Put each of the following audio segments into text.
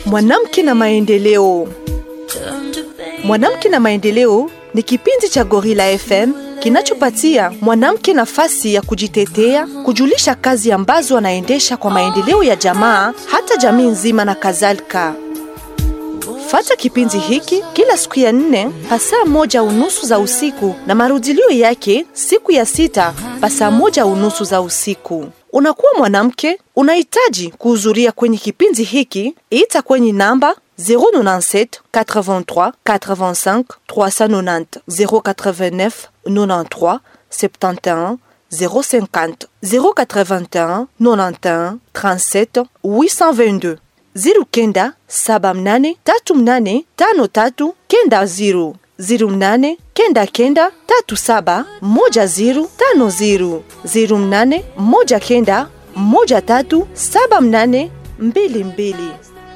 Mwanamke na maendeleo. Mwanamke na maendeleo ni kipindi cha Gorilla FM kinachopatia mwanamke nafasi ya kujitetea, kujulisha kazi ambazo anaendesha kwa maendeleo ya jamaa, hata jamii nzima na kadhalika. Fata kipindi hiki kila siku ya nne pasaa moja unusu za usiku na marudilio yake siku ya sita pasaa moja unusu za usiku. Unakuwa mwanamke, unahitaji kuhudhuria kwenye kipindi hiki, ita kwenye namba 097 83 85 390 089 93 71 050 081 91 37 822 ziru kenda saba mnane tatu mnane tano tatu kenda ziru ziru mnane kenda kenda tatu saba moja ziru tano ziru ziru mnane moja kenda moja tatu saba mnane mbili mbili.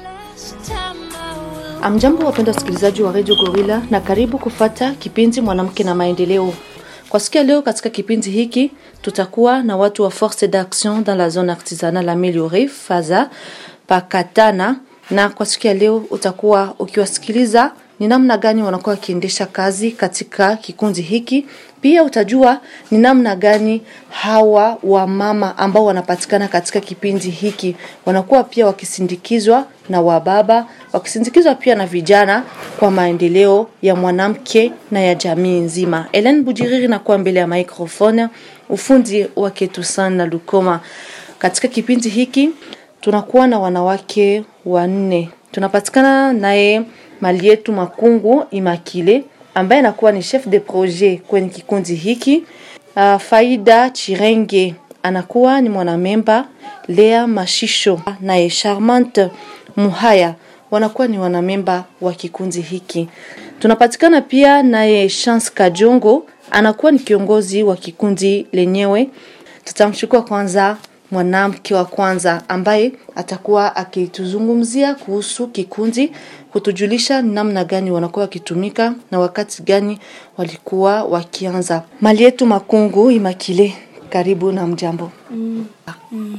Amjambo, wapenda wasikilizaji wa Radio Gorilla, na karibu kufata kipindi mwanamke na maendeleo. Kwa siku ya leo, katika kipindi hiki tutakuwa na watu wa Force d'Action dans la zone artisanale améliorée FAZA pakatana, na kwa siku ya leo utakuwa ukiwasikiliza ni namna gani wanakuwa wakiendesha kazi katika kikundi hiki. Pia utajua ni namna gani hawa wamama ambao wanapatikana katika kipindi hiki wanakuwa pia wakisindikizwa na wababa, wakisindikizwa pia na vijana kwa maendeleo ya mwanamke na ya jamii nzima. Ellen Bujiriri nakuwa mbele ya microphone, ufundi wake Tusan na Lukoma. Katika kipindi hiki tunakuwa na wanawake wanne, tunapatikana naye mali yetu Makungu Imakile ambaye anakuwa ni chef de projet kwenye kikundi hiki. Uh, Faida Chirenge anakuwa ni mwanamemba. Lea Mashisho naye Charmante Muhaya wanakuwa ni wanamemba wa kikundi hiki. Tunapatikana pia naye Chance Kajongo anakuwa ni kiongozi wa kikundi lenyewe. Tutamchukua kwanza mwanamke wa kwanza ambaye atakuwa akituzungumzia kuhusu kikundi, kutujulisha ni namna gani wanakuwa wakitumika na wakati gani walikuwa wakianza. Mali yetu Makungu Imakile, karibu na mjambo. Mm. Mm.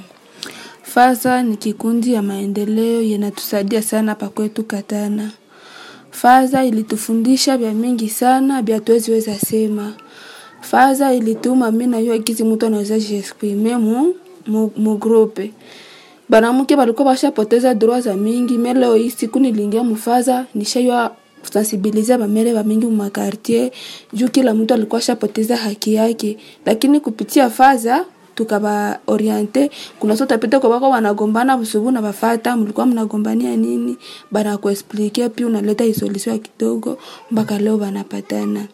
Faza ni kikundi ya maendeleo yanatusaidia sana pa kwetu Katana. Faza ilitufundisha vya mingi sana vya tuweziweza sema. Faza ilituma mimi na yeye kizi mtu anaweza jiexprimer mu mu groupe banamuke balikuwa bashapoteza droit za mingi me leo hii siku nilingia mufaza nishaywa sensibilize bamere bamingi mu makartier juu kila mtu alikuwa shapoteza haki yake, lakini kupitia faza tukaba oriente kuna sota pita kwa bako wanagombana busubu na bafata mlikuwa mnagombania nini, bana kuexplique pia unaleta solution kidogo mpaka leo banapatana.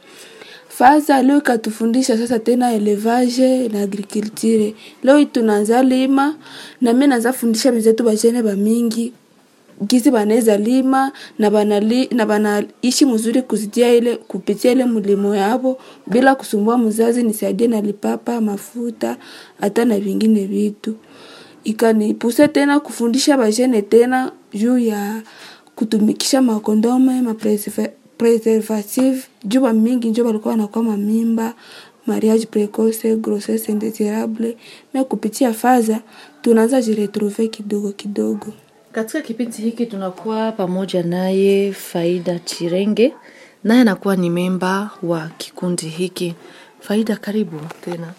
Faza leo ikatufundisha sasa tena elevage na agriculture. Leo tunaanza lima na mimi naanza fundisha mizetu bajene ba mingi gizi banaweza lima na banali, na banaishi mzuri kuzitia ile kupitia ile mlimo yabo bila kusumbua mzazi, nisaidie na lipapa mafuta hata na vingine vitu. Ikanipuse tena kufundisha bajene tena juu ya kutumikisha makondome ma preservative juba mingi njo balikuwa wanakuwa mamimba mariage precoce grossesse indesirable me kupitia faza tunaanza jiretrouve kidogo kidogo katika kipindi hiki tunakuwa pamoja naye faida chirenge naye anakuwa ni memba wa kikundi hiki faida karibu tena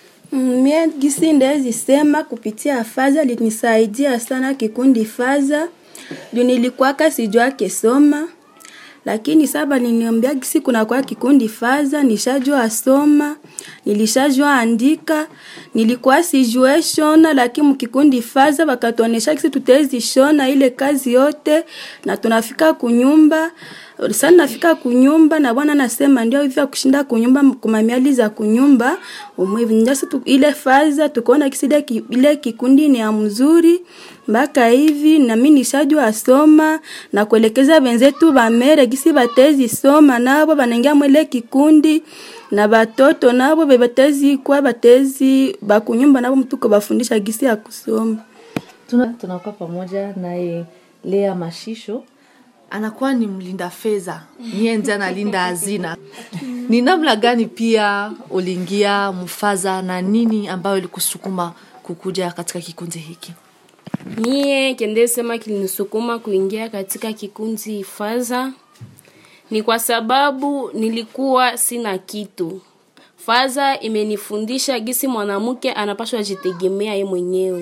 Mm, mie gisi ndezi sema kupitia faza linisaidia sana kikundi faza juu nilikuwaka sijua kesoma lakini saba niniambia gisi kuna kwa kikundi faza nishajua soma nilishajua andika nilikuwa sijue shona lakini mkikundi faza wakatuonesha gisi tutezi shona ile kazi yote na tunafika kunyumba sana nafika kunyumba na bwana nasema ndio hivyo kushinda kunyumba kumamiali za kunyumba umwivi ndio ile faza tukaona kisi ile kikundi ni ya mzuri mpaka hivi na mimi nishajua soma na kuelekeza wenzetu bamere gisi batezi soma nabo banaingia mwele kikundi na batoto nabo bebatezi kwa batezi bakunyumba nabo mtuko bafundisha gisi ya kusoma tunakuwa tuna pamoja naye Lea Mashisho anakuwa ni mlinda fedha, niye ndiye analinda hazina. Ni namna gani pia uliingia Mufaza na nini ambayo ilikusukuma kukuja katika kikundi hiki? Mie kende sema kilinisukuma kuingia katika kikundi Faza ni kwa sababu nilikuwa sina kitu. Faza imenifundisha gisi mwanamke anapaswa jitegemea ye mwenyewe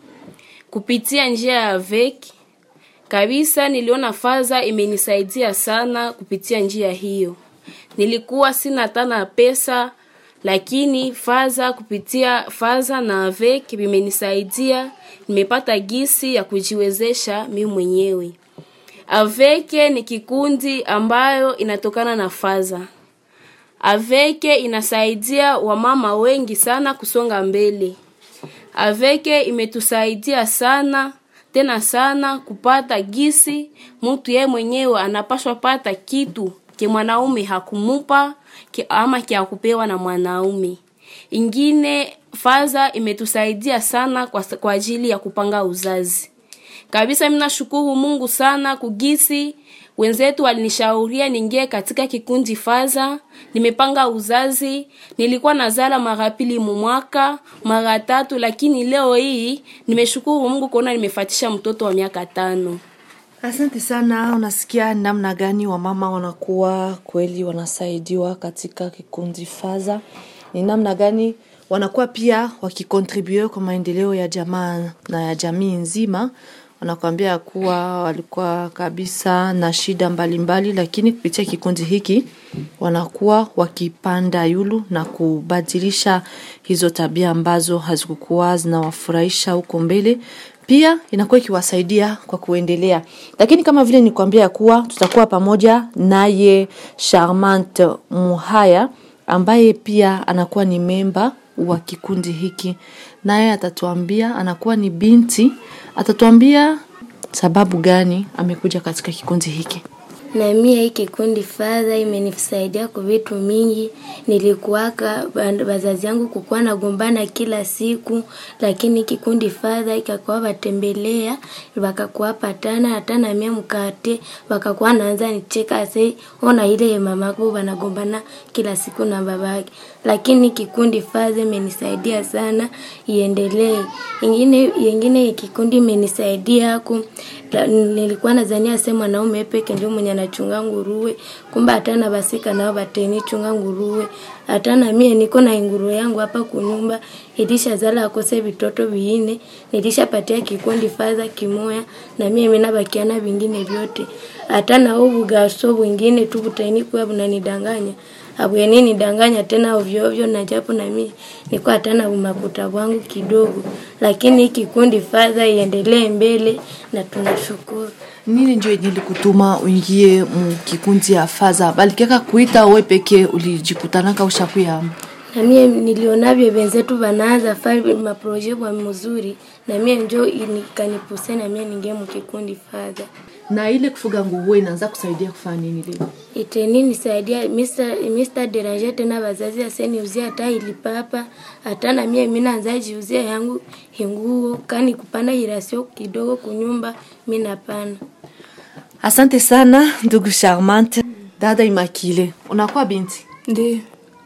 kupitia njia ya veki kabisa. Niliona Faza imenisaidia sana kupitia njia hiyo. Nilikuwa sina tana pesa, lakini Faza kupitia Faza na avec vimenisaidia, nimepata gisi ya kujiwezesha mimi mwenyewe. Aveke ni kikundi ambayo inatokana na Faza. Aveke inasaidia wamama wengi sana kusonga mbele. Aveke imetusaidia sana tena sana kupata gisi mtu ye mwenyewe anapashwa pata kitu ke mwanaume hakumupa ke ama ke akupewa na mwanaume. Ingine Faza imetusaidia sana kwa, kwa ajili ya kupanga uzazi. Kabisa mimi nashukuru Mungu sana kugisi wenzetu walinishauria niingie katika kikundi Faza. Nimepanga uzazi, nilikuwa nazala mara pili mwaka, mara tatu, lakini leo hii nimeshukuru Mungu kuona nimefatisha mtoto wa miaka tano. Asante sana. Unasikia namna gani wamama wanakuwa kweli wanasaidiwa katika kikundi Faza? Ni namna gani wanakuwa pia wakikontribue kwa maendeleo ya jamaa na ya jamii nzima. Wanakuambia kuwa walikuwa kabisa na shida mbalimbali mbali, lakini kupitia kikundi hiki wanakuwa wakipanda yulu na kubadilisha hizo tabia ambazo hazikukuwa zinawafurahisha huko mbele pia inakuwa ikiwasaidia kwa kuendelea. Lakini kama vile nikwambia ya kuwa tutakuwa pamoja naye Charmante Muhaya ambaye pia anakuwa ni memba wa kikundi hiki, naye atatuambia, anakuwa ni binti, atatuambia sababu gani amekuja katika kikundi hiki. na mie hii kikundi fadha imenisaidia kwa vitu mingi. Nilikuwaka wazazi yangu kukuwa nagombana kila siku, lakini kikundi fadha ikakuwa watembelea wakakuwa patana hata na mie mkate wakakuwa naanza nicheka se ona ile mamako wanagombana kila siku na babake, lakini kikundi fadha imenisaidia sana iendelee. Ingine ingine kikundi imenisaidia ku la- nilikuwa nadhania se mwanaume peke ndio mwenye anachunga nguruwe, kumbe hata na basika nao bateni chunga nguruwe. Hata na mie niko na nguruwe yangu hapa kunyumba, ilishazala akose vitoto viine, nilishapatia kikundi fadha kimoya, na mie mina bakiana vingine vyote. Hata na huu bugaso bwingine tu butaini kuwa bunanidanganya abweni nidanganya tena ovyo ovyo, na japo na mimi niko hata na umakuta wangu kidogo, lakini hii kikundi fadha iendelee mbele na tunashukuru. Nini ndio nilikutuma uingie mu kikundi ya Faza? Balikeka kuita we peke ulijikutanaka ushakuya na mie nilionavyo wenzetu wanaanza fari maproje kwa mzuri, na mie njo nikanipuse na mie ningie mukikundi fadha na ile kufuga nguruwe inaanza kusaidia kufanya nini leo? iteni nisaidia Mr. Mr. Deranger tena wazazi aseniuzia hata ilipapa hata na mie mina anza jiuzia yangu hinguo kani kupanda irasio kidogo kunyumba mina pana Asante sana ndugu Charmante. Dada Imakile, unakuwa binti, Ndio.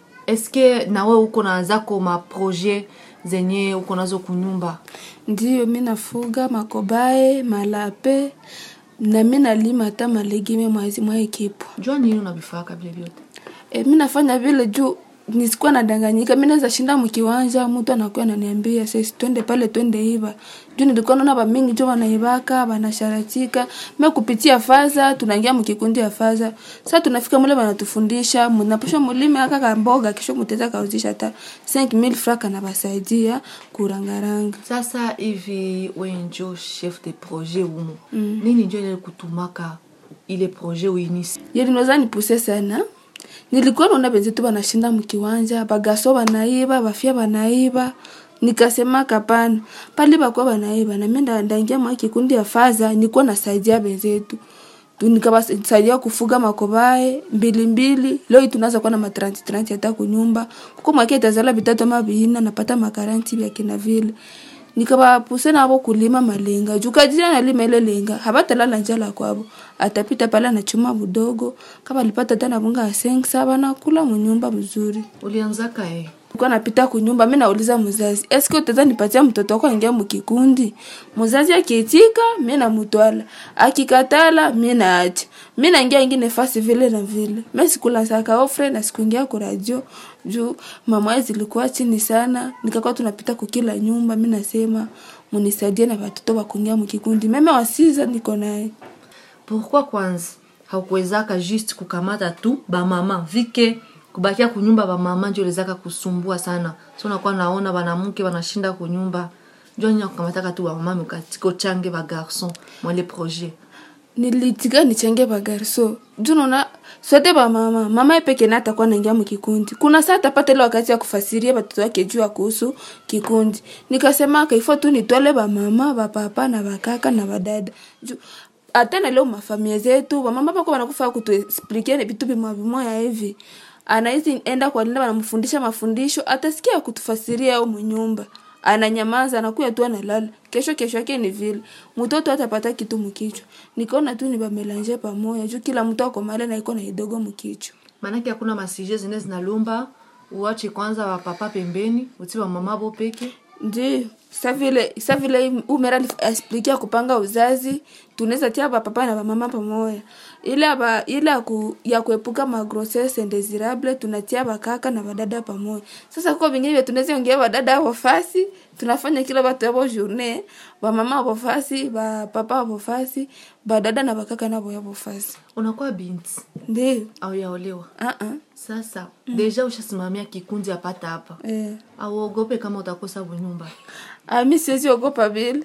eske nawe uko na zako maproje zenye uko nazo kunyumba? Ndiyo, mi nafuga makobae, malape na mi nalima hata malegime mwazi mwa ekipu. Jua nini unavifaka vile vyote? E, mi nafanya vile juu nisikuwa nadanganyika. Mi naweza shinda mkiwanja, mtu anakuwa ananiambia sasa twende pale, twende iba. Juu nilikuwa naona ba mingi juu wanaibaka, wanasharatika. Mi kupitia faza tunaingia mkikundi ya faza. Sasa tunafika mule wanatufundisha, mnaposha mulime aka kamboga kisha mteza kauzisha hata 5000 francs na basaidia kurangaranga. Sasa hivi we njo chef de projet umo mm. nini njo ile kutumaka ile projet uinisi? yeli noza nipuse sana nilikuwa naona wenzetu wanashinda mkiwanja bagaso banaiba bafia banaiba nikasema kapana pale bakuwa banaiba na mimi nda- ndaingia mwa kikundi ya faza nilikuwa nasaidia wenzetu Tu- nikawasaidia kufuga makobae mbili mbili leo hii tunaanza kuwa na matranti tranti hata kunyumba kuko mwake itazala vitatu ama vina napata makaranti vya kina vile nikabapuse nabo kulima malenga jukajina nalima ile lenga habatalala njala kwabo atapita pale anachuma budogo kama alipata tena bunga ya sengsa banakula munyumba mzuri Ulianzaka eh? Nilikuwa napita kunyumba, mi nauliza mzazi, eske utaweza nipatia mtoto wako aingia mukikundi? Mzazi akiitika, mi namutwala, akikatala, mi naacha, mi naingia ingine fasi vile na vile. Mi sikula saka ofre na sikuingia ku radio juu mama zilikuwa chini sana, nikakuwa tunapita kukila nyumba, mi nasema munisaidie na watoto wa kuingia mukikundi. Meme wasiza niko naye pourquoi kwanza haukuwezaka juste kukamata tu bamama vike kubakia kunyumba bamama njo ilizaka kusumbua sana so nakuwa naona banamuke banashinda kunyumba njo nya kukamataka tu bamama mikatika ochange bagarson mwale projet nilitika nichenge bagarso juu naona sote ba mama mama epeke na atakuwa naingia mukikundi kuna saa atapata ile wakati ya kufasiria batoto wake juu ya kuhusu kikundi nikasema kaifo tu nitwale bamama bapapa na bakaka na badada juu hata na leo mafamia zetu bamama bako banakufa kutuexplikia vitu bimwa bimoya hivi anaizi enda kwa linda banamfundisha mafundisho atasikia kutufasiria au mnyumba ananyamaza anakuya tu analala kesho kesho yake ni vile mtoto atapata kitu mkichwa nikaona tu ni bamelange pamoja juu kila mtu ako mali na iko na idogo mkichwa maanake hakuna masije zine zinalomba uache kwanza wapapa pembeni uti bamama bo peke ndio sa vile sa vile umera explikia kupanga uzazi tunaweza tia bapapa na bamama pamoja ile ba ile ya ku, ya kuepuka ma grossesse indesirable tunatia bakaka na badada pamoja sasa kwa vingine vya tunaweza ongea badada hapo fasi tunafanya kila watu hapo journée bamama hapo fasi ba papa hapo fasi badada na bakaka nabo hapo fasi unakuwa binti ndio au yaolewa ah ah sasa deja ushasimamia kikundi apata hapa eh auogope kama utakosa bunyumba Ah, mi siwezi ogopa vile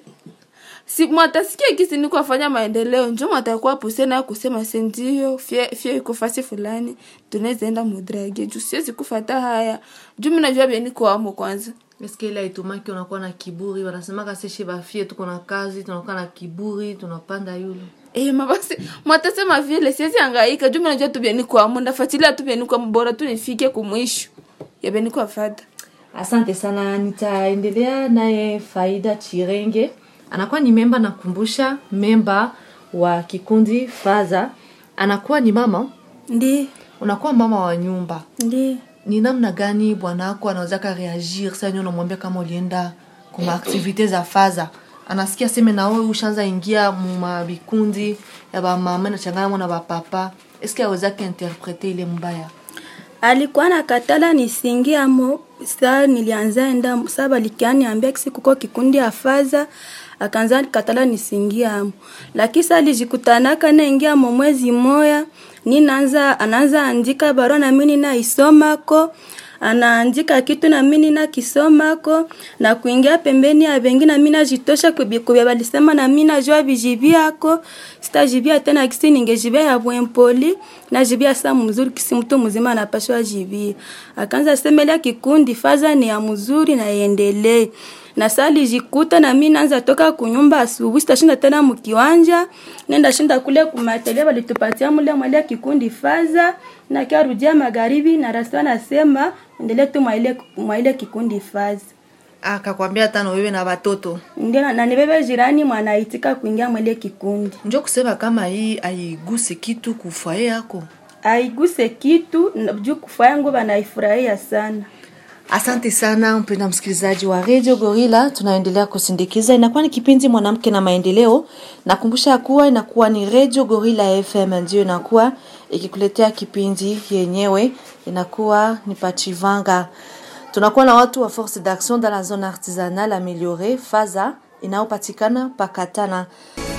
si mwatasikia kisi niko afanya maendeleo njo mwatakuwa puse nayo kusema sendio fie fie iko fasi fulani tunaweza enda mudrage juu siwezi kufata haya juu mi najua bia niko amo kwanza eske ile aitumaki unakuwa na kiburi wanasemaka seshe bafie tuko na kazi tunakuwa na kiburi tunapanda yulu Eh, mabasi mwatasema vile siwezi angaika juu mi najua tu bia niko amo ndafatilia tu bia niko amo bora tu nifike kumwisho ya bia niko afata asante sana nitaendelea naye faida chirenge anakuwa ni memba nakumbusha memba wa kikundi faza anakuwa ni mama ndi unakuwa mama wa nyumba ndi ni namna gani bwanako anawezaka reagir sa nyo unamwambia kama ulienda kuma aktivite za faza anasikia seme nawe ushanza ingia muma vikundi ya bamama nachangana na bapapa eske awezaka interprete ile mbaya alikuwa nakatala nisingiamo saa nilianza enda saa balikianiambia kisi kuko kikundi ya faza akaanza katala nisingiamo lakini saa alijikutanaka naingiamo mwezi moya ninaanza anaanza andika barua na mimi ninaisomako anaandika kitu na mimi nakisomako na kuingia pembeni ya bengi na mimi najitosha kubikubya balisema na mimi najua bijibiako sitajibia tena kisi ningejibia ya bwempoli najibia saa mzuri kisi mtu mzima anapashwa jibia akaanza semelea kikundi faza ni ya mzuri na iendelee na saa lijikuta na mi naanza toka kunyumba asubuhi sitashinda tena mkiwanja nenda shinda kule kumatelia walitupatia mule mwale kikundi faza na kiarudia magharibi na rasta nasema endelee tu mwaile mwaile kikundi faza akakwambia tano wewe na watoto ndio na- na nibebe jirani mwanaitika kuingia mwele kikundi njo kusema kama hii aiguse kitu kufwaye yako aiguse kitu na- juu kufa yangu banaifurahia sana asante sana mpenda msikilizaji wa radio gorila tunaendelea kusindikiza inakuwa ni kipindi mwanamke na maendeleo nakumbusha ya kuwa inakuwa ni radio gorila fm ndio inakuwa ikikuletea kipindi yenyewe inakuwa ni pachivanga tunakuwa na watu wa force d'action dans la zone artisanale améliorée faza inayopatikana pakatana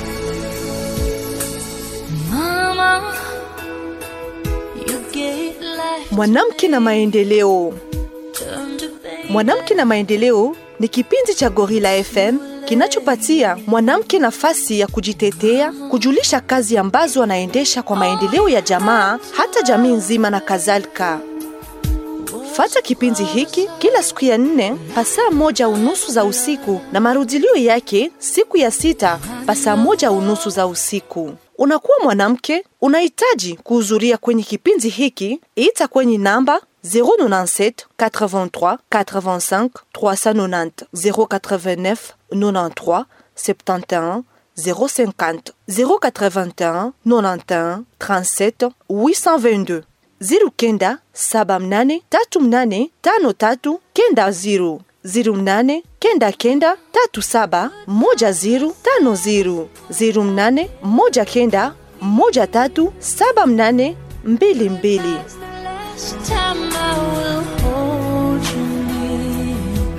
Mama, you gave life Mwanamke na maendeleo. turned to pain. Mwanamke na maendeleo ni kipindi cha Gorilla FM kinachopatia mwanamke nafasi ya kujitetea, kujulisha kazi ambazo anaendesha kwa maendeleo ya jamaa, hata jamii nzima na kadhalika. Fata kipindi hiki kila siku ya nne pasaa moja unusu za usiku na marudilio yake siku ya sita pasaa moja unusu za usiku. Unakuwa mwanamke, unahitaji kuhudhuria kwenye kipindi hiki, ita kwenye namba 097 83 85 390 089 93 71 050 081 91 37 822 ziru kenda saba mnane tatu mnane tano tatu kenda ziru ziru mnane kenda kenda tatu saba moja ziru tano ziru ziru mnane moja kenda moja tatu saba mnane mbili mbili. Last time I will hold you near.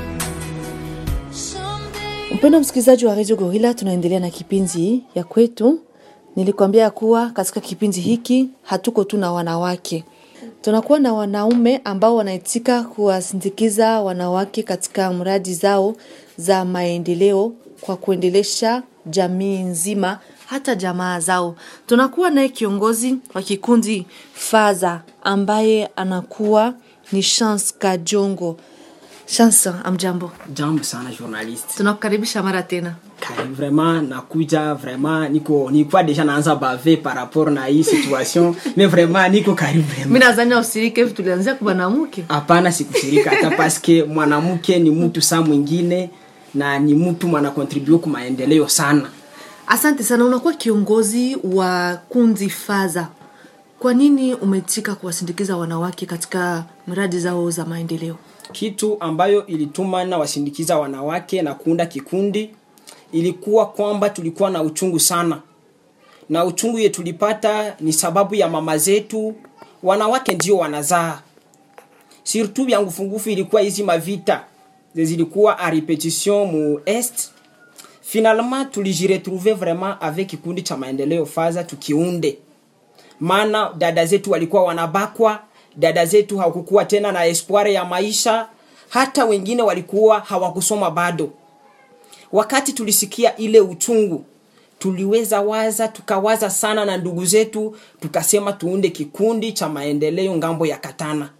Someday. Mpendo msikilizaji wa Radio Gorilla, tunaendelea na kipindi ya kwetu. Nilikwambia ya kuwa katika kipindi hiki hatuko tu na wanawake, tunakuwa na wanaume ambao wanaitika kuwasindikiza wanawake katika mradi zao za maendeleo kwa kuendelesha jamii nzima, hata jamaa zao. Tunakuwa naye kiongozi wa kikundi Faza ambaye anakuwa ni Chance Kajongo. Chance, amjambo, Jambo sana journaliste. tunakukaribisha mara tena. Kari vraiment nakuja vraiment niko nilikuwa deja naanza bave par rapport na hii situation mais vraiment niko karibu mi vraiment. nadhani usirike hivi tulianzia kwa mwanamke Hapana sikushirika hata paske mwanamke ni mtu saa mwingine na ni mtu mwana contribute kwa maendeleo sana. asante sana unakuwa kiongozi wa kundi faza kwa nini umetika kuwasindikiza wanawake katika miradi zao za maendeleo Kitu ambayo ilituma na wasindikiza wanawake na kuunda kikundi ilikuwa kwamba tulikuwa na uchungu sana, na uchungu ye tulipata ni sababu ya mama zetu, wanawake ndio wanazaa surtout vya ngufungufu ilikuwa hizi mavita zilikuwa a repetition mu est finalement tulijiretrouve vraiment avec kikundi cha maendeleo faza tukiunde maana dada zetu walikuwa wanabakwa dada zetu hawakukuwa tena na espoir ya maisha hata wengine walikuwa hawakusoma bado wakati tulisikia ile uchungu tuliweza waza tukawaza sana na ndugu zetu tukasema tuunde kikundi cha maendeleo ngambo ya katana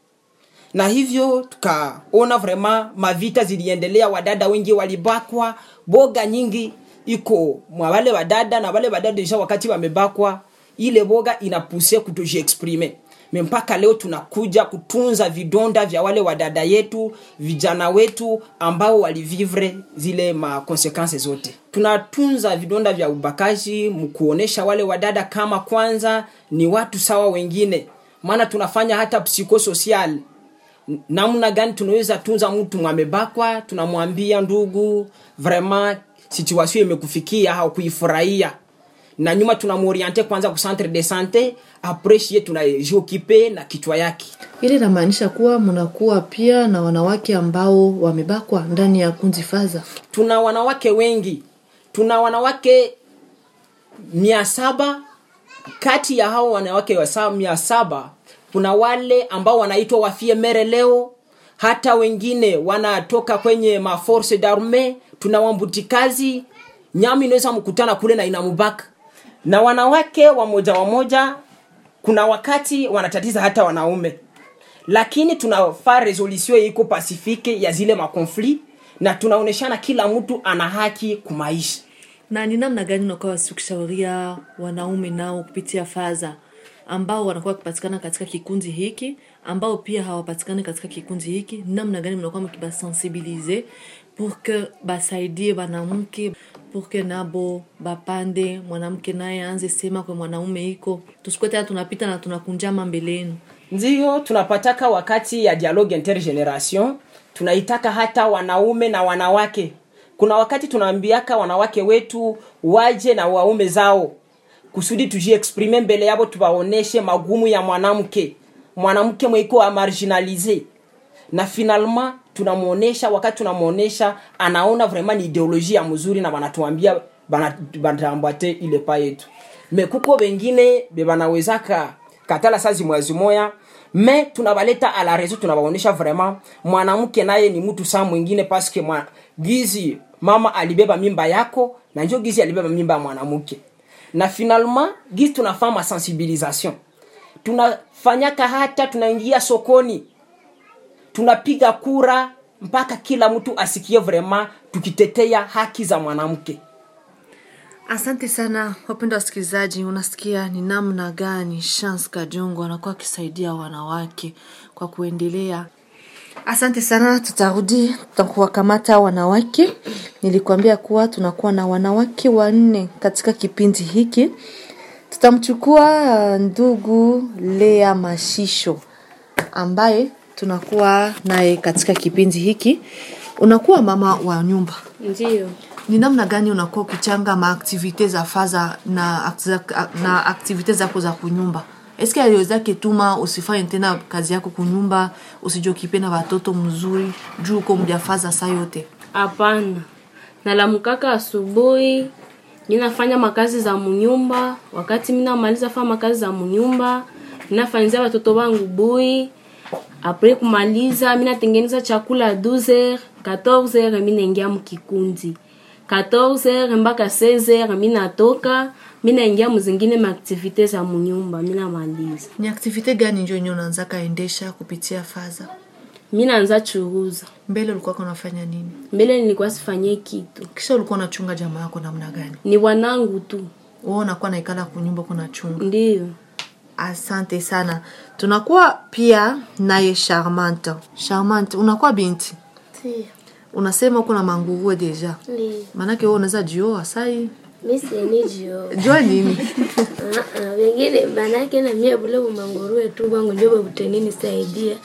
na hivyo tukaona vraiment mavita ziliendelea wadada wengi walibakwa boga nyingi iko mwa wale wadada na wale wadada deja wakati wamebakwa ile boga inapuse kutojiexprime me mpaka leo tunakuja kutunza vidonda vya wale wadada yetu vijana wetu ambao walivivre zile makonsekanse zote tunatunza vidonda vya ubakaji mkuonesha wale wadada kama kwanza ni watu sawa wengine maana tunafanya hata psikosocial namna gani tunaweza tunza mtu mwamebakwa tunamwambia ndugu vraiment situation imekufikia haukuifurahia na nyuma tunamoriente kwanza ku centre de sante apres shie tunajiokipe na kichwa yake ili inamaanisha kuwa mnakuwa pia na wanawake ambao wamebakwa ndani ya kundi faza tuna wanawake wengi tuna wanawake mia saba kati ya hao wanawake wa sa- mia saba kuna wale ambao wanaitwa wafie mere leo hata wengine wanatoka kwenye maforce darme tuna wambutikazi nyama inaweza mkutana kule na inamubaka na wanawake wamoja wamoja kuna wakati wanatatiza hata wanaume lakini tunafaa resolution iko pasifike ya zile makonflit na tunaoneshana kila mtu ana haki kumaisha na ni namna gani unakuwa wasikishauria wanaume nao kupitia faza ambao wanakuwa wakipatikana katika kikundi hiki ambao pia hawapatikani katika kikundi hiki namna gani mnakuwa mkibasensibilize pour que basaidie banamke pour que nabo bapande mwanamke naye aanze sema kwa mwanaume iko tusikuwe tena tunapita na tunakunjama mbele yenu ndiyo tunapataka wakati ya dialogue intergeneration tunaitaka hata wanaume na wanawake kuna wakati tunaambiaka wanawake wetu waje na waume zao kusudi tujiexprime mbele yabo tuwaoneshe magumu ya mwanamke mwanamke mwiko marginalize na finalement tunamwonesha wakati tunamwonesha anaona vraiment ni ideologie ya mzuri na wanatuambia bana- banatambate ile pa yetu me kuko bengine bebanawezaka katala sazi mwezi moya me tunabaleta ala rezo tunabaonesha vraiment mwanamke naye ni mtu saa mwingine paske mwa, gizi mama alibeba mimba yako na njo gizi alibeba mimba ya mwanamke na finalement gizi tunafanya masensibilisation tunafanyaka hata tunaingia sokoni tunapiga kura mpaka kila mtu asikie vraiment tukitetea haki za mwanamke asante sana wapenda wasikilizaji unasikia ni namna gani chance kajongo anakuwa akisaidia wanawake kwa kuendelea asante sana tutarudi tutakuwakamata wanawake nilikuambia kuwa tunakuwa na wanawake wanne katika kipindi hiki tutamchukua uh, ndugu Lea Mashisho ambaye tunakuwa naye katika kipindi hiki. Unakuwa mama wa nyumba, Ndiyo. ni namna gani unakuwa ukichanga maaktivite za faza na, akti- na aktivite zako za kunyumba? Eske aliweza kituma usifanye tena kazi yako kunyumba, usijokipe na watoto mzuri juu uko mjafaza saa yote? Hapana, nalamkaka asubuhi, mi nafanya makazi za munyumba. Wakati mi namaliza fanya makazi za munyumba, minafanyizia watoto wangu bui. Apres kumaliza, mi natengeneza chakula 12h 14h, mi naingia mkikundi 14h mpaka 16h, mi natoka mi naingia muzingine maaktivite za munyumba, mi namaliza. Ni aktivite gani njo yenye unaanza kaendesha kupitia faza? Mi naanza churuza. Mbele ulikuwa unafanya nini? Mbele nilikuwa sifanyie kitu, Kisha ulikuwa unachunga jamaa yako namna gani? ni wanangu tu, Wewe unakuwa naikala kunyumba kuna chunga. ndiyo. Asante sana. Tunakuwa pia naye Charmante. Charmante, unakuwa binti, Ndiyo. unasema uko na manguruwe deja, Ndiyo. maanake wewe unaweza jioa sai Mi sieni jio. jua nini? Ah, ah, wengine manake na mie bule bumangurue tu bwangu njo babutenini saidia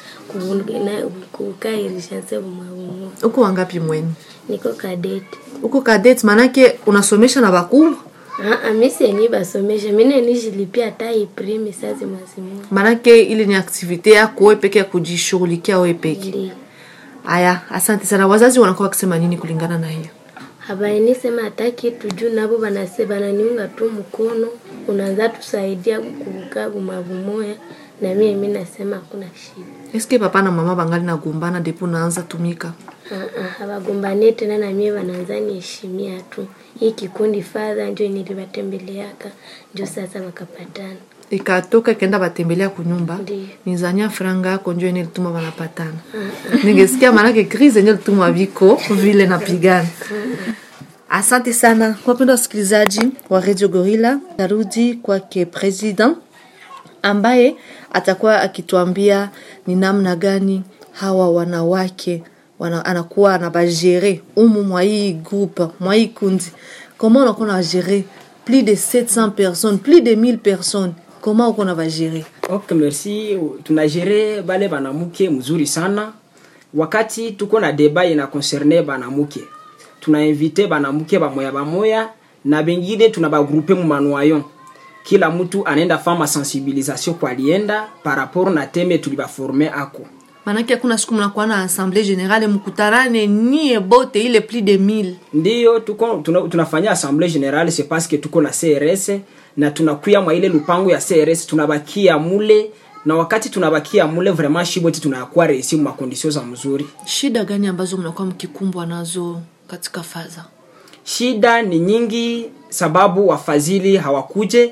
kukairishanse bumabumu uko wangapi mweni? niko kadeti Uko kadeti, maanake unasomesha na bakubwa, Ah, ah, mi sieni basomesha mine nijilipia hata iprimi sazi mazimu maanake ile ni aktivite yako wewe peke ya kujishughulikia wewe peke. ndio Aya, asante sana. Wazazi wanakuwa wakisema nini kulingana na hiyo? habaini sema hata kitu juu nabo banase bananiunga tu mkono unaanza tusaidia kuvuka bumabumoya na mie mi nasema hakuna shida Eske papa na mama bangali nagombana depo naanza tumika? Ah, ah, hawagombanie tena na mie wanaanza niheshimia tu hii kikundi fadha njo nilibatembeleaka njo sasa wakapatana ikatoka ikaenda batembelea kunyumba Ndiyo. nizania franga yako njo ene lituma banapatana ningesikia manake crise enye lituma viko vile napigana asante sana wapenda wasikilizaji wa radio gorilla narudi kwake president ambaye atakuwa akituambia ni namna gani hawa wanawake wana, anakuwa anabagere umu mwa hii groupe mwa hii kundi comment unakuwa nabagere plus de 700 personnes plus de 1000 personnes comment uko nabagere ok merci tunagere bale banamuke mzuri sana wakati tuko na deba ina concerne banamuke tunainvite banamuke bamoya bamoya na bengine tuna bagrupe mu manuayon kila mtu anaenda fama sensibilisation kwa alienda par rapport na teme tulibaforme ako manake hakuna siku mnakuwa na assemblée générale mkutanane nie bote ile plus de 1000 ndiyo tuko tuna, tunafanya assemblée générale c'est parce que tuko na crs na tunakuya mwa ile lupango ya crs tunabakia mule na wakati tunabakia mule vraiment shiboti tunakuwa reisi mu makondisio za mzuri shida gani ambazo mnakuwa mkikumbwa nazo katika faza shida ni nyingi sababu wafadhili hawakuje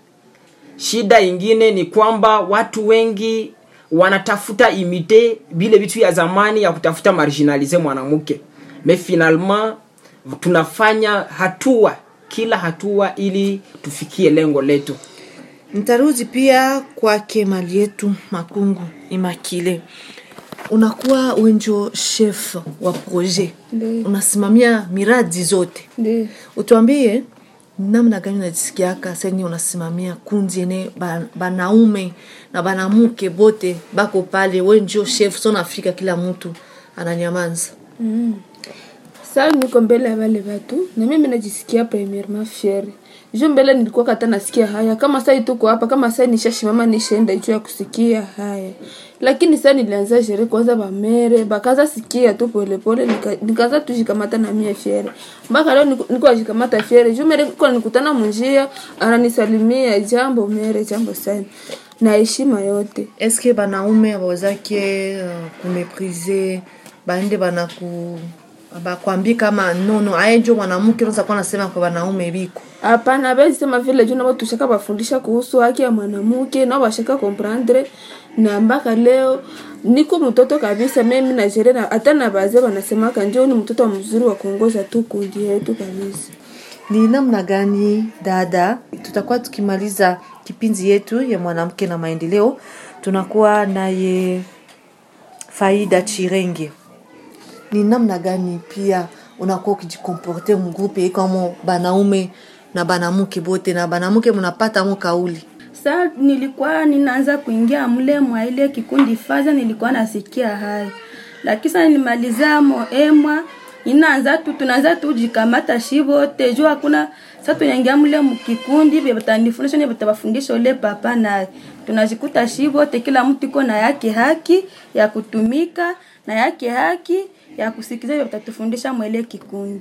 shida ingine ni kwamba watu wengi wanatafuta imite vile vitu ya zamani ya kutafuta marginalize mwanamke me finalement tunafanya hatua kila hatua ili tufikie lengo letu nitarudi pia kwake mali yetu makungu imakile unakuwa wenjo chef wa projet Ndiyo. unasimamia miradi zote Ndiyo. utuambie namna gani unajisikiaka seni unasimamia kundi ene ba- banaume na banamuke bote bako pale wenjo chef so nafika kila mtu ananyamanza Sasa niko mbele ya wale watu na mimi najisikia premièrement fier. Jo mbele nilikuwa kata nasikia haya kama sasa tuko hapa kama sasa nishashimama nishaenda juu ya kusikia haya. Lakini sasa nilianza shere kwanza bamere bakaza sikia tu pole pole nika- nikaanza tujikamata na mie fiere. Mpaka leo niko niko jikamata fiere. Jo mbele niko nikutana munjia ananisalimia jambo mere jambo sana. Na heshima yote. eske banaume abawezake uh, kumeprize baende banaku bakwambi kama nono aye njo mwanamke unaweza kuwa nasema kwa banaume biko hapana bezi sema vile juu nabo tushaka bafundisha kuhusu haki ya mwanamke nao bashaka comprendre na mpaka leo niko mtoto kabisa mimi na jere na hata na bazee wanasemaka njo ni mtoto mzuri wa kuongoza tu kundi yetu kabisa ni namna gani dada tutakuwa tukimaliza kipindi yetu ya mwanamke na maendeleo tunakuwa naye faida chirenge ni namna gani pia unakuwa ukijikomporte mgrupe kama banaume na banamuke bote na banamuke mnapata mo kauli Sa nilikuwa ninaanza kuingia mle mwa ile kikundi faza, nilikuwa nasikia hai, lakini sasa nilimalizia mo emwa inaanza tu tunaanza tu jikamata shibote juu hakuna sasa tunaingia mle mkikundi vile batanifundisha vile batabafundisha ule papa naye tunajikuta shibote kila mtu iko na yake haki ya kutumika na yake haki ya kusikiza vile batatufundisha mwele kikundi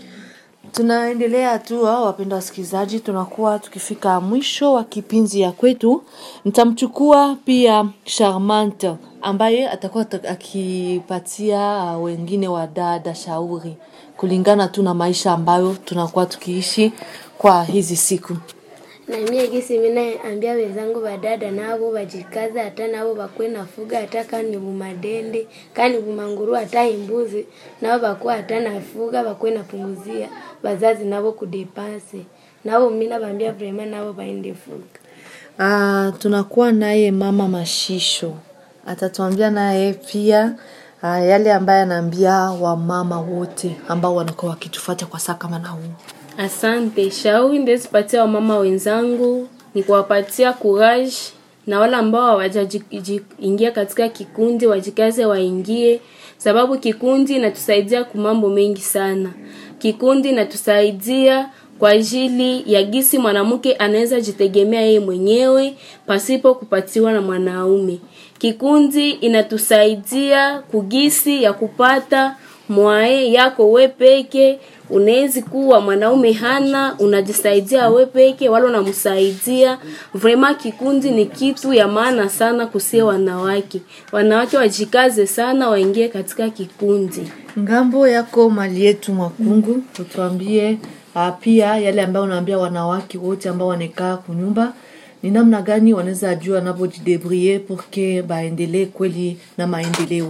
tunaendelea tu hao wapenda wasikilizaji tunakuwa tukifika mwisho wa kipindi ya kwetu nitamchukua pia charmante ambaye atakuwa ta- akipatia uh, wengine wa dada shauri kulingana tu na maisha ambayo tunakuwa tukiishi kwa hizi siku na mie gisi minaambia wenzangu badada nabo bajikaze hata nabo bakwe nafuga hata kani bumadende kani bumanguru hata imbuzi nabo bakuwa hata nafuga bakwe napunguzia bazazi nabo kudepanse nabo mina bambia vrema nabo baende fuga uh, tunakuwa naye mama mashisho atatuambia naye pia uh, yale ambaye anaambia wamama wote ambao wanakuwa wakitufuata kwa saa kama na huu Asante. Shauri ndezipatia wamama wenzangu ni kuwapatia courage na wale ambao hawajaingia katika kikundi wajikaze waingie, sababu kikundi inatusaidia kwa mambo mengi sana. Kikundi inatusaidia kwa ajili ya gisi mwanamke anaweza jitegemea yeye mwenyewe pasipo kupatiwa na mwanaume. Kikundi inatusaidia kugisi ya kupata mwae yako we peke unawezi kuwa mwanaume hana unajisaidia we peke wala unamsaidia vrema kikundi ni kitu ya maana sana kusia wanawake wanawake wajikaze sana waingie katika kikundi ngambo yako mali yetu mwakungu utuambie uh, pia yale ambayo unaambia wanawake wote ambao wanakaa kunyumba ni namna gani wanaweza jua navojidebrie porke baendelee kweli na maendeleo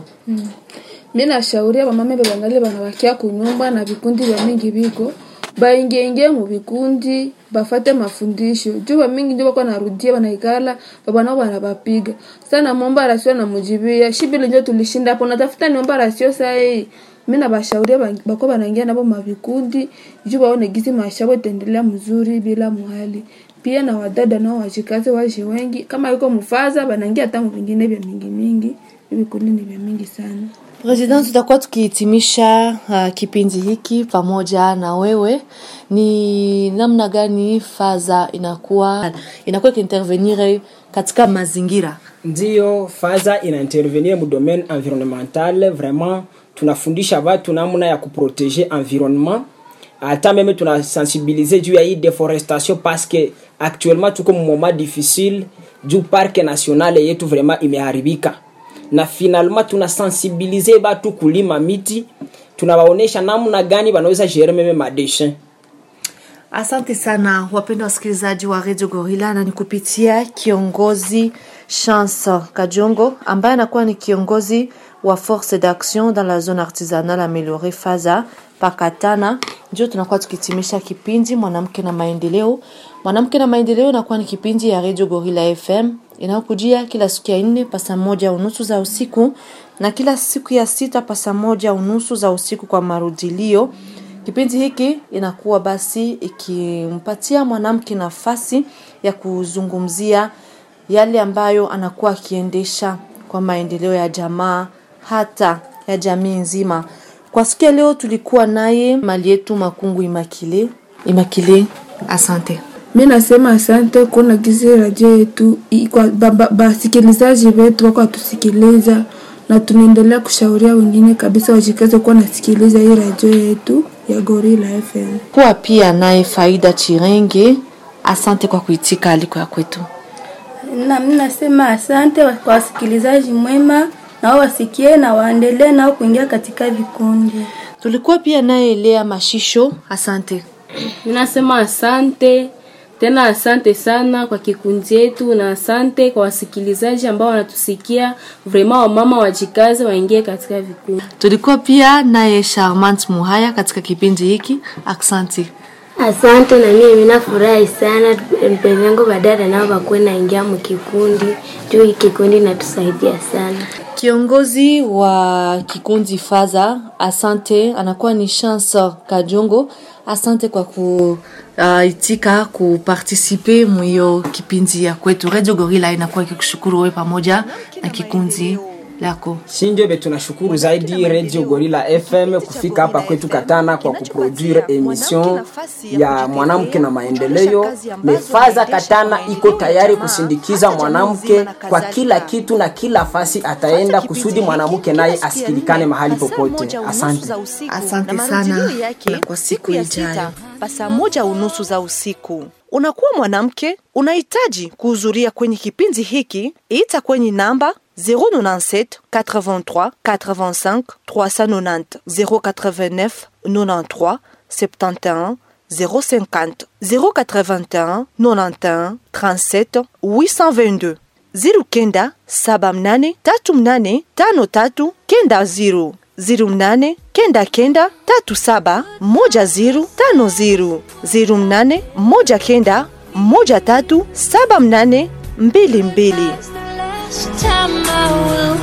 mi nashauria bamama bebangali banabakia kunyumba na vikundi vya mingi biko baingieingie mu vikundi bafate mafundisho juu bamingi njo bako narudia banaikala babanao banabapiga sana momba rasio namujibia shibile njo tulishinda hapo natafuta niomba rasio sai mi nabashauria ba- bako banaingia nabo mavikundi juu baone gizi maisha yabo itaendelea mzuri bila muhali pia na wadada nao wajikaze waje wengi kama yuko mufaza banaingia hata mu vingine vya mingi mingi vikundi ni vya mingi sana President, tutakuwa tukihitimisha uh, kipindi hiki pamoja na wewe. Ni namna gani faza inakuwa inakuwa ikiintervenir katika mazingira ndiyo faza inaintervenir mu domaine environnemental vraiment tunafundisha watu namna ya kuprotege environnement hata meme tunasensibilize juu ya hii deforestation parce que actuellement tuko mu moment difficile juu parke nationale yetu vraiment imeharibika na finalement tunasensibilize batu kulima miti tunawaonesha namna gani wanaweza gere meme madeshin Asante sana wapenda wasikilizaji wa Radio Gorilla, na ni kupitia kiongozi Chance Kajongo ambaye anakuwa ni kiongozi wa Force d'Action dans la zone artisanale améliorée Faza Pakatana, ndio tunakuwa tukitimisha kipindi mwanamke na maendeleo. Mwanamke na maendeleo inakuwa ni kipindi ya Radio Gorilla FM inayokujia kila siku ya nne pasa moja unusu za usiku na kila siku ya sita pasa moja unusu za usiku kwa marudilio. Kipindi hiki inakuwa basi ikimpatia mwanamke nafasi ya kuzungumzia yale ambayo anakuwa akiendesha kwa maendeleo ya jamaa hata ya jamii nzima. Kwa siku ya leo tulikuwa naye mali yetu Makungu Imakile. Imakile, asante. mi nasema asante kuona gizi radio yetu ikwa- ba- ba- basikilizaji wetu wako watusikiliza na tunaendelea kushauria wengine kabisa wajikaze kuwa nasikiliza hii radio yetu ya gorila fm Kuwa pia naye Faida Chirenge, asante kwa kuitika aliko ya kwetu. na mimi nasema asante wa- kwa wasikilizaji mwema nao wasikie na waendelee nao kuingia katika vikundi Tulikuwa pia naye Lea Mashisho, asante. ninasema asante tena asante sana kwa kikundi yetu na asante kwa wasikilizaji ambao wanatusikia vrema wamama wajikaze waingie katika vikundi Tulikuwa pia naye Charmant Muhaya katika kipindi hiki, asante. Asante, na mimi ninafurahi sana mpenzi wangu badada nao wakuwe naingia mkikundi juu hii kikundi inatusaidia sana. Kiongozi wa kikundi Faza, asante, anakuwa ni Chance Kajongo. Asante kwa kuitika kupartisipe mwiyo kipindi ya kwetu. Radio Gorilla inakuwa ikikushukuru wewe pamoja na kikundi lako. Sinjobe, tunashukuru zaidi Radio Gorilla FM kufika hapa kwetu Katana kwa kuproduire emission ya mwanamke na maendeleo. Mefaza Katana iko tayari kusindikiza mwanamke kwa kila kitu na kila fasi ataenda kusudi mwanamke naye asikilikane mahali popote. Asante. Asante sana na kwa siku ijayo. pa saa moja unusu za usiku. Unakuwa mwanamke, unahitaji kuhudhuria kwenye kipindi hiki, ita kwenye namba 097 83 85 390 089 93 71 050 081 91 37 822 ziru kenda saba mnane tatu mnane tano tatu kenda ziru ziru mnane kenda kenda tatu saba moja ziru tano ziru ziru mnane moja kenda moja tatu saba mnane mbili mbili Last time I will